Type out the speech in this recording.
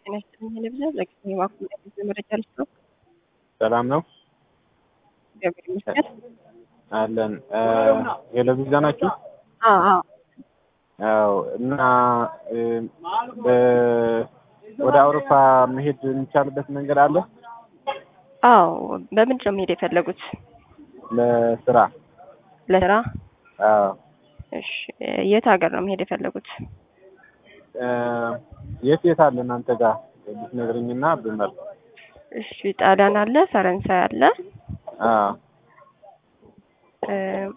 ጤና ይስጥልኝ ልብዛ ለጊዜ ዋኩ መረጃ ልስጥ ነው። ሰላም ነው እግዚአብሔር ይመስገን። አለን የለቪዛ ናችሁ? አዎ አዎ አዎ እና በ- ወደ አውሮፓ መሄድ የሚቻልበት መንገድ አለ? አዎ በምንድን ነው መሄድ የፈለጉት? ለስራ ለስራ? አዎ እሺ የት ሀገር ነው መሄድ የፈለጉት? እ፣ የት የት አለ እናንተ ጋር ብትነግረኝና ብመርጥ። እሺ ጣሊያን አለ፣ ፈረንሳይ አለ፣ አዎ እ፣